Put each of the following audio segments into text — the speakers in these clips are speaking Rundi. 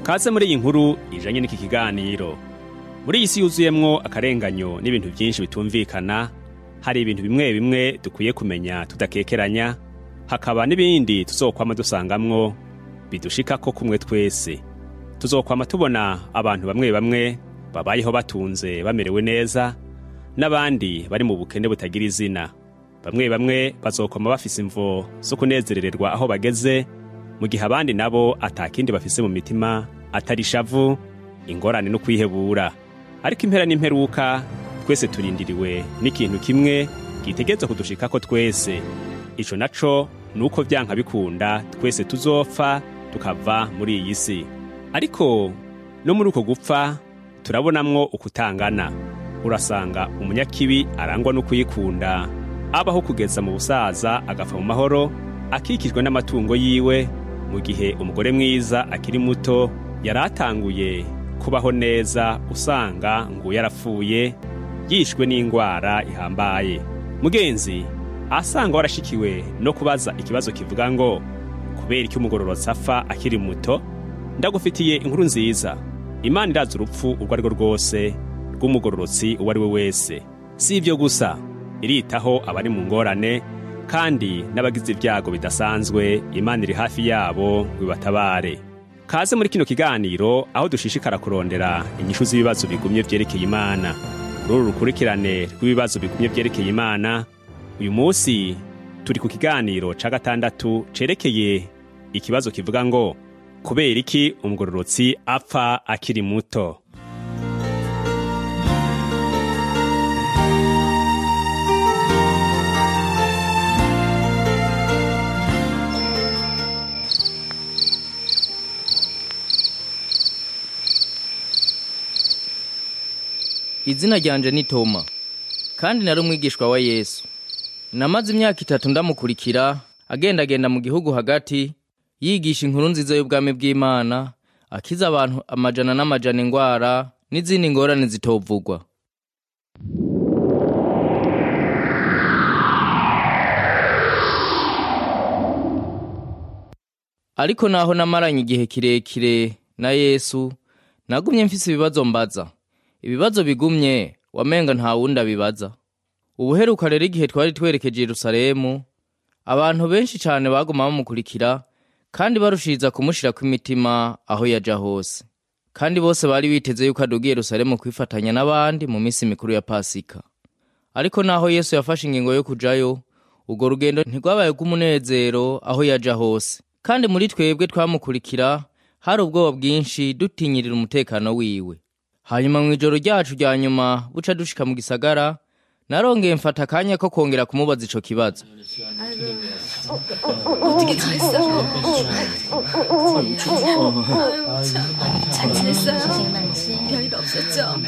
kaze muri iyi nkuru ijanye n'iki kiganiro muri iyi si yuzuyemwo akarenganyo n'ibintu byinshi bitumvikana hari ibintu bimwe bimwe dukwiye kumenya tudakekeranya hakaba n'ibindi tuzokwama dusangamwo bidushikako kumwe twese tuzokwama tubona abantu bamwe bamwe babayeho batunze bamerewe neza n'abandi bari mu bukene butagira izina bamwe bamwe bazokoma bafise imvo zo kunezerererwa aho bageze mu gihe abandi nabo atakindi bafise mu mitima atari ishavu ingorane no kwihebura ariko impera n'imperuka twese turindiriwe n'ikintu kimwe gitegereza kudushikako twese ico naco ni uko vyanka bikunda twese tuzopfa tukava muri iyi si ariko no muri uko gupfa turabonamwo ukutangana urasanga umunyakibi arangwa no kuyikunda abaho kugeza mu busaza agapfa mu mahoro akikijwe n'amatungo yiwe mu gihe umugore mwiza akiri muto yari atanguye kubaho neza usanga ngo yarapfuye yishwe n'indwara ihambaye mugenzi asanga warashikiwe no kubaza ikibazo kivuga ngo kubera iki umugororotsi apfa akiri muto ndagufitiye inkuru nziza imana irazi urupfu urwo ari rwo rwose rw'umugororotsi uwo ari we wese si ibyo gusa iritaho abari mu ngorane kandi n'abagize ibyago bidasanzwe imana iri hafi yabo ngo ibatabare kaze muri kino kiganiro aho dushishikara kurondera inyishu z'ibibazo bigumye byerekeye imana muri uru rukurikirane rw'ibibazo bigumye byerekeye imana uyu munsi turi ku kiganiro ca gatandatu cerekeye ikibazo kivuga ngo kubera iki umugororotsi apfa akiri muto izina ryanje ni toma kandi nari umwigishwa wa yesu namaze imyaka itatu ndamukurikira agendagenda mu gihugu hagati yigisha inkuru nziza y'ubwami bw'imana akiza abantu amajana n'amajana ingwara n'izindi ngorane zitovugwa ariko naho namaranye igihe kirekire na yesu nagumye mfise ibibazo mbaza ibibazo bigumye wamenga nta wundi abibaza ubuheruka rero igihe twari twerekeje yerusalemu abantu benshi cyane baguma bamukurikira kandi barushiriza kumushirako imitima aho yaja hose kandi bose bari biteze yuko aduga yerusalemu kwifatanya n'abandi mu minsi mikuru ya pasika ariko naho yesu yafashe ingingo yo kujayo urwo rugendo ntirwabaye rw'umunezero aho yaja hose kandi muri twebwe twamukurikira hari ubwoba bwinshi dutinyirira umutekano wiwe hanyuma mu ijoro ryacu rya nyuma buca dushika mu gisagara narongeye mfata akanya ko kongera kumubaza ico kibazo 어떻게 잘했어? 아유, 참. 잘 지냈어요? 별일 없었죠?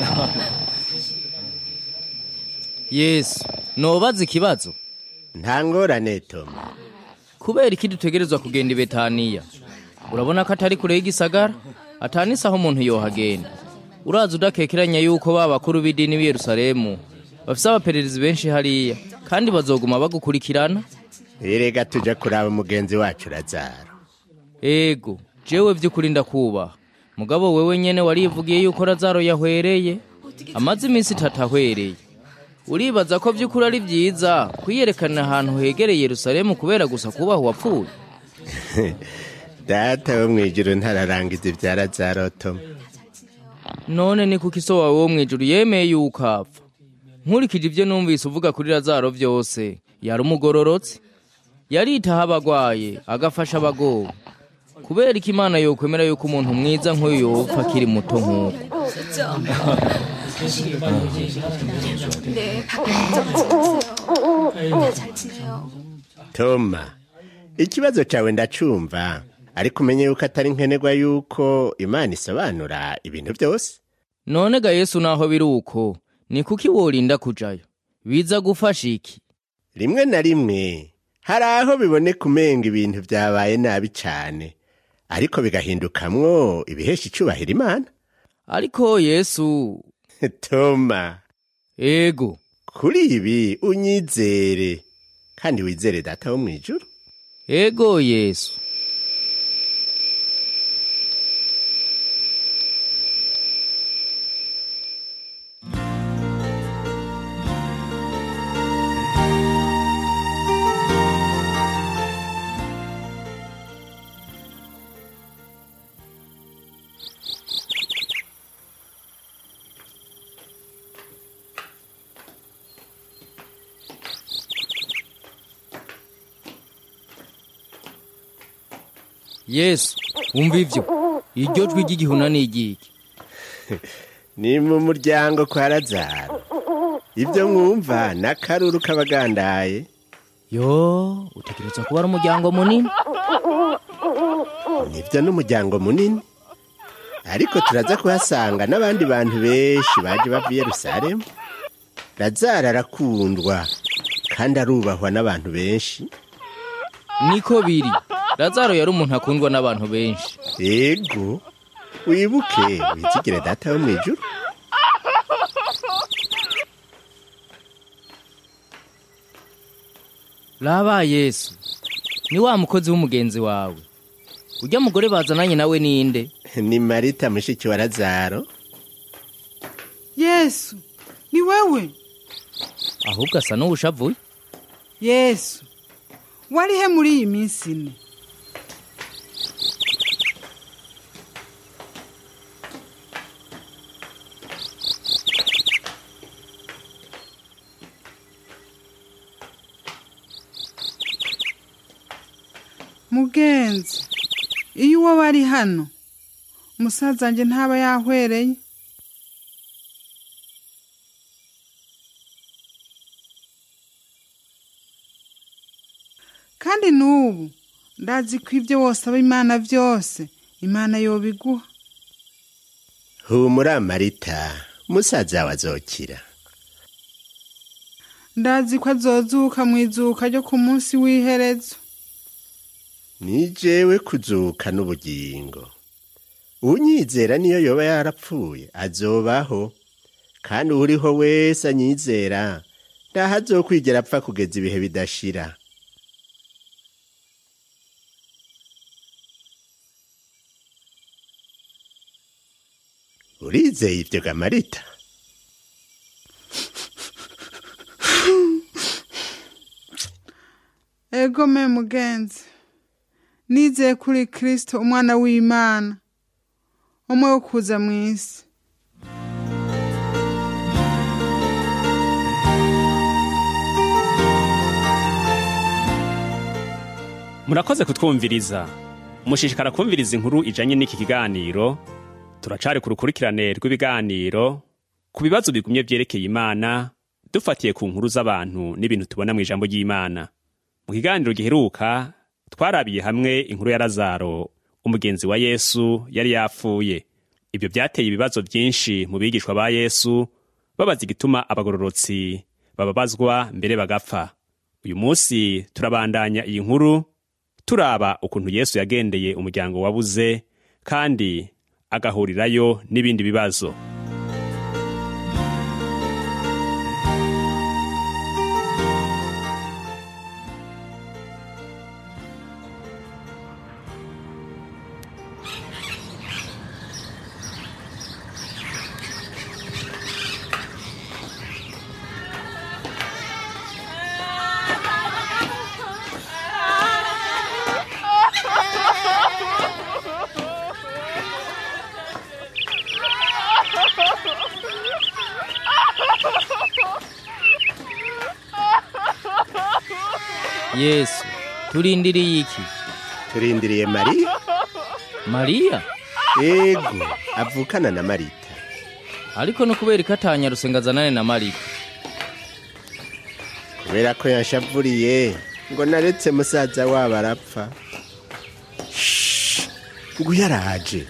yesu nobaza ikibazo nta ngorane toma kubera iki dutegerezwa kugenda i betaniya urabona ko atari kure y'igisagara atani isaha umuntu yohagenda uraza udakekeranya yuko ba bakuru b'idini b'i yerusalemu bafise abapererezi benshi hariya kandi bazoguma bagukurikirana erega tuja kuraba mugenzi wacu razaro ego jewe vy'ukuri ndakubaha mugabo wewe nyene warivugiye yuko razaro yahwereye amaze iminsi itatu ahwereye uribaza ko vy'ukuri ari vyiza kwiyerekana ahantu hegereye yerusalemu kubera gusa kubaha uwapfuye data wo mw'ijuru ntararangiza ibya razaro toma none ni kuko iso wawe wo mw'ijuru yemeye yuko apfa nkurikije ivyo numvise uvuga kuri razaro vyose yari umugororotsi yaritaho abagwaye agafasha abagowe kubera ko imana yokwemera yuko umuntu mwiza nk'uyu yopfa akiri muto nk'uko 없었죠? 네, 바깥 잘 지내요. toma ikibazo cawe ndacumva ariko umenye yuko atari nkenerwa yuko imana isobanura ibintu byose none ga yesu naho biri uko ni kuki worinda kujayo biza gufasha iki rimwe na rimwe hari aho biboneka umenga ibintu vyabaye nabi cane ariko bigahindukamwo ibihesha icubahiro imana ariko yesu toma ego kuri ibi unyizere kandi wizere data wo mw'ijuru ego yesu yesu wumva ivyo iryo jwi ry'igihuna ni iryiki ni mu muryango kwa razaro ibyo mwumva n'akaruru k'abagandaye yo utegerezwa kuba ari umuryango munini nibyo n'umuryango munini ariko turaza kuhasanga n'abandi bantu benshi baje bava i yerusalemu razaro arakundwa kandi arubahwa n'abantu benshi niko biri lazaro yari umuntu akundwa n'abantu benshi ego wibuke wizigire data wo mu ijuru raba yesu ni wa mukozi w'umugenzi wawe ujya mugore bazananye nawe ninde ni marita mushiki wa razaro yesu ni wewe ahubwo asa n'uwushavuye yesu wari he muri iyi minsi ine mugenzi iyo uwo bari hano umusaza wanjye ntaba yahwereye kandi n'ubu ndazi ko ibyo wose aba imana byose imana yobiguha humura marita musaza wawe azokira ndazi ko azozuka mu izuka ryo ku munsi w'iherezo ni jewe kuzuka n'ubugingo unyizera niyo yoba yarapfuye azobaho kandi uriho wese anyizera ntaho azokwigera apfa kugeza ibihe bidashira urizeye ibyo gamarita ego me mugenzi nizeye kuri kirisito umwana w'imana umwe wo kuza mu isi murakoze kutwumviriza mushishikara kumviriza inkuru ijanye n'iki kiganiro turacari ku rukurikirane rw'ibiganiro ku bibazo bigumye vyerekeye imana dufatiye ku nkuru z'abantu n'ibintu tubona mu ijambo ry'imana mu kiganiro giheruka twarabiye hamwe inkuru ya lazaro umugenzi wa yesu yari yapfuye ibyo byateye ibibazo byinshi mu bigishwa ba yesu babaza igituma abagororotsi bababazwa mbere bagapfa uyu munsi turabandanya iyi nkuru turaba ukuntu yesu yagendeye umuryango wabuze kandi agahurirayo n'ibindi bibazo yesu turindiriye iki turindiriye mariya mariya ego avukana na marita ariko no kubera ko atanyaruse ngo azanane na marita kubera ko yanshavuriye ngo naretse musaza wabo arapfa Shhh, ngo yaraje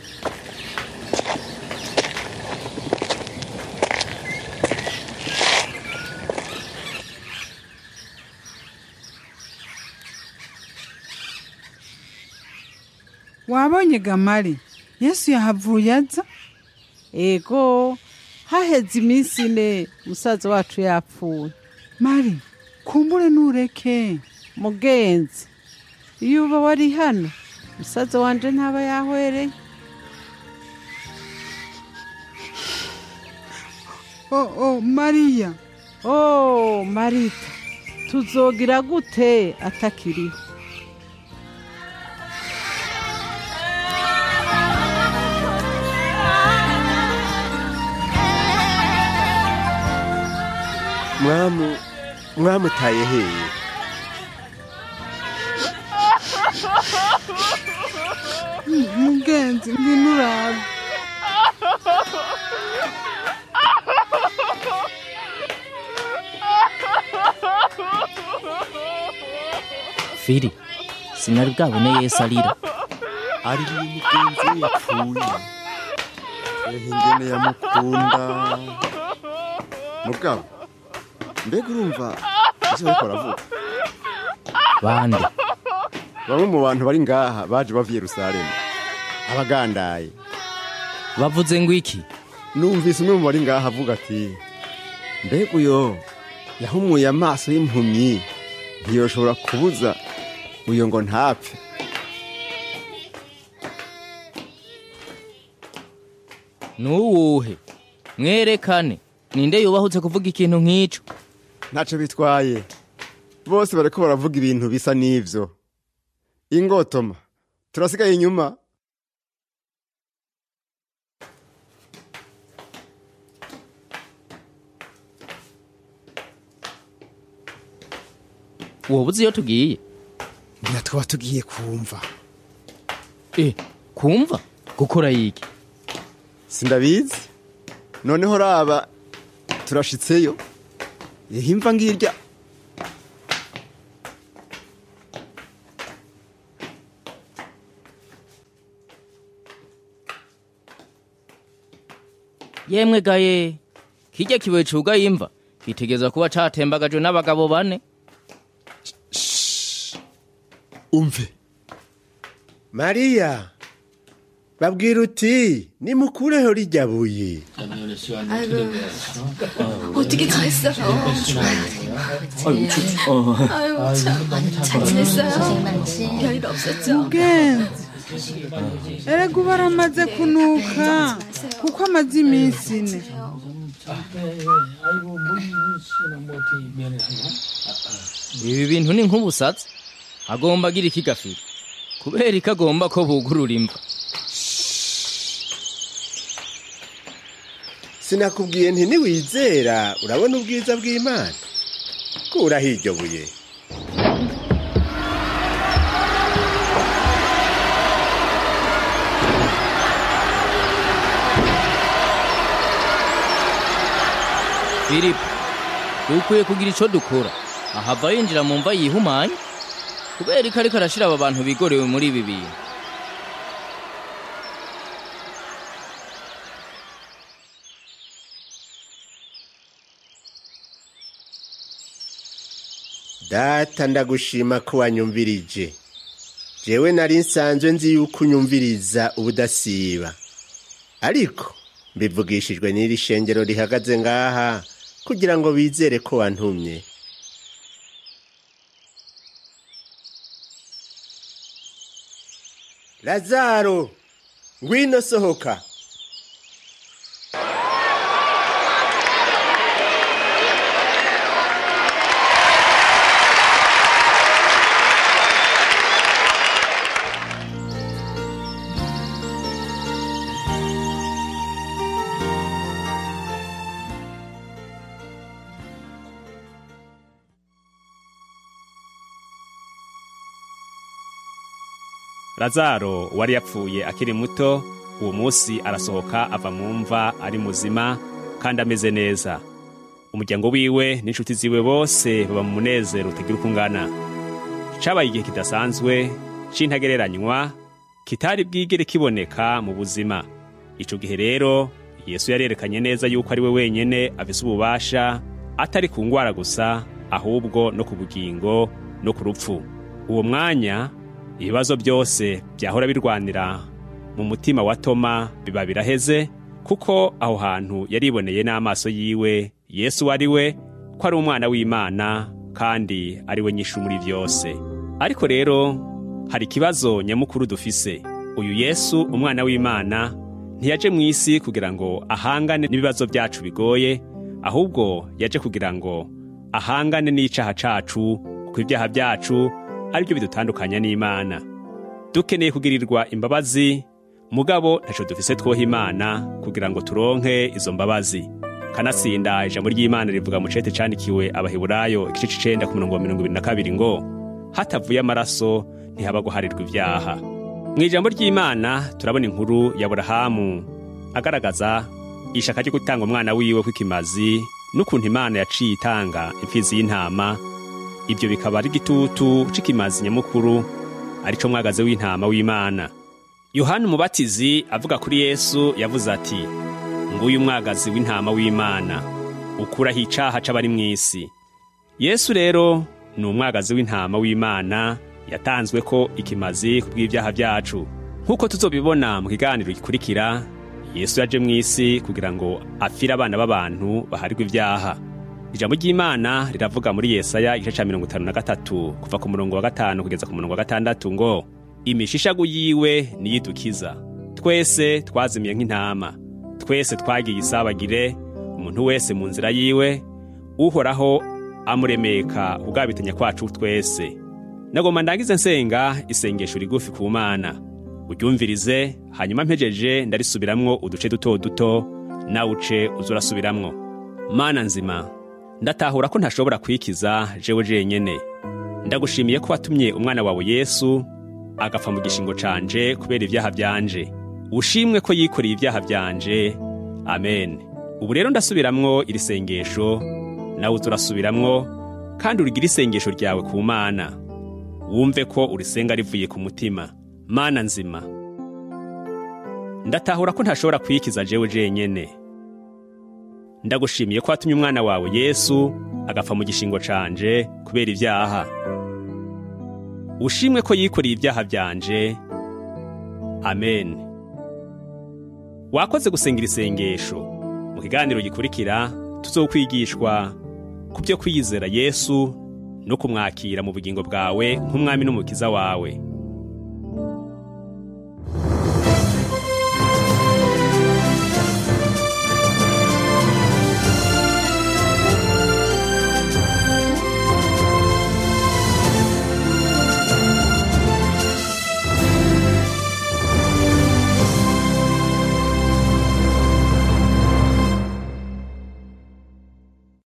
wabonye gamari yesu yahavuye aza ego haheze iminsi ine musaza wacu yapfuye mari kumbure nureke mugenzi iyo uba wari hano musaza wanje ntaba yahwereye o o mariya oh marita tuzogira gute atakiriho mwamu mwamutaye heye mugenzi ngwino urabe firi sinari bwabone yesu arira ari mugenzi we yapfuye ehe ingene yamukunda mugabo mbega urumva ivyo bariko baravuga bande bamwe mu bantu bari ngaha baje bava i yerusalemu abagandaye bavuze ngo iki numvise umwe mu bari ngaha avuga ati mbega uyo yahumuye amaso y'impumyi ntiyoshobora kubuza uyo ngo ntapfe nuwuhe mwerekane ninde yubahutse kuvuga ikintu nk'ico ntaco bitwaye bose bariko baravuga ibintu bisa n'ivyo ingotoma turasigaye inyuma wobuze iyo tugiye ngira twaba tugiye kumva e kumva gukora yiki sindabizi noneho raba turashitseyo ihimva ngirya yemwe gaye kirya kibuye cugaye imva gitegeza kuba catembagajwe n'abagabo bane umve mariya babwira uti nimukureho rijya buye 아이고, 어떻게 다 했어요? 아유, 참, 잘 지냈어요? 별일 없었죠? mugenzi erega uba aramaze kunuka kuko amaze iminsi ine ibi bintu ni nk'ubusazi agomba agira ikigafiri kubera ko agomba ko bugurura imva sinakubwiye nti niwizera urabona ubwiza bw'imana kuraho iryo buye filipo dukwiye kugira ico dukora ahava yinjira mu mva yihumanye kubera ko ariko arashira aba bantu bigorewe muri ibi bintu data ndagushima ko wanyumvirije jewe nari nsanzwe nzi yuko unyumviriza ubudasiba ariko mbivugishijwe n'iri shengero rihagaze ngaha kugira ngo bizere ko wantumye lazaro ngwino sohoka lazaro wari yapfuye akiri muto uwo munsi arasohoka ava mu mva ari muzima kandi ameze neza umuryango wiwe n'inshuti ziwe bose baba mu munezero utagira uko ungana cabaye igihe kidasanzwe c'intagereranywa kitari bwigere kiboneka mu buzima ico gihe rero yesu yarerekanye neza yuko ari we wenyene afise ububasha atari ku ngwara gusa ahubwo no ku bugingo no ku rupfu uwo mwanya ibibazo byose byahora birwanira mu mutima wa toma biba biraheze kuko aho hantu yariboneye n'amaso yiwe yesu ari we ko ari umwana w'imana kandi ari we nyishu muri byose ariko rero hari ikibazo nyamukuru dufise uyu yesu umwana w'imana ntiyaje mu isi kugira ngo ahangane n'ibibazo byacu bigoye ahubwo yaje kugira ngo ahangane n'icaha cacu kuko ibyaha byacu aribyo bidutandukanya n'imana dukeneye kugirirwa imbabazi mugabo ntaco dufise twoha imana kugira ngo turonke izo mbabazi kanatsinda ijambo ry'imana rivuga mu cete candikiwe abaheburayo igice c'icenda ku murongo wa mirongo ibiri na kabiri ngo hatavuye amaraso ntihaba guharirwa ibyaha mu ijambo ry'imana turabona inkuru ya burahamu agaragaza ishaka ryo gutanga umwana wiwe kw'ikimazi n'ukuntu imana yaciye itanga imfizi y'intama ibyo bikaba ari igitutu c'ikimazi nyamukuru arico mwagaze w'intama w'imana yohani umubatizi avuga kuri yesu yavuze ati nguyu mwagazi w'intama w'imana ukuraho icaha c'abari mw'isi yesu rero ni umwagazi w'intama w'imana yatanzwe ko ikimazi ku bw'ibyaha byacu nk'uko tuzobibona mu kiganiro gikurikira yesu yaje mu isi kugira ngo apfire abana b'abantu baharirwa ibyaha ijambo ry'imana riravuga muri yesaya igice ca mirongo itanu na gatatu kuva ku murongo wa gatanu kugeza ku murongo wa gatandatu ngo imishishagu yiwe niyidukiza twese twazimiye nk'intama twese twagiye isabagire umuntu wese mu nzira yiwe uhoraho amuremeka ubwabitanya kwacu twese nagomba ndangize nsenga isengesho rigufi ku mana uryumvirize hanyuma mpejeje ndarisubiramwo uduce duto duto nawe uce uza urasubiramwo mana nzima ndatahura ko ntashobora kwikiza jewe jenyene ndagushimiye ko watumye umwana wawe yesu agapfa mu gishingo canje kubera ibyaha byanje ushimwe ko yikoreye ibyaha byanje amen ubu rero ndasubiramwo iri sengesho nawe uza urasubiramwo kandi urigire isengesho ryawe ku mana wumve ko urisenga rivuye ku mutima mana nzima ndatahura ko ntashobora kwikiza jewe jenyene ndagushimiye ko watumye umwana wawe yesu agapfa mu gishingo canje kubera ibyaha ushimwe ko yikoreye ibyaha byanje amen wakoze gusengera isengesho mu kiganiro gikurikira tuzokwigishwa ku byo kwiyizera yesu no kumwakira mu bugingo bwawe nk'umwami n'umukiza wawe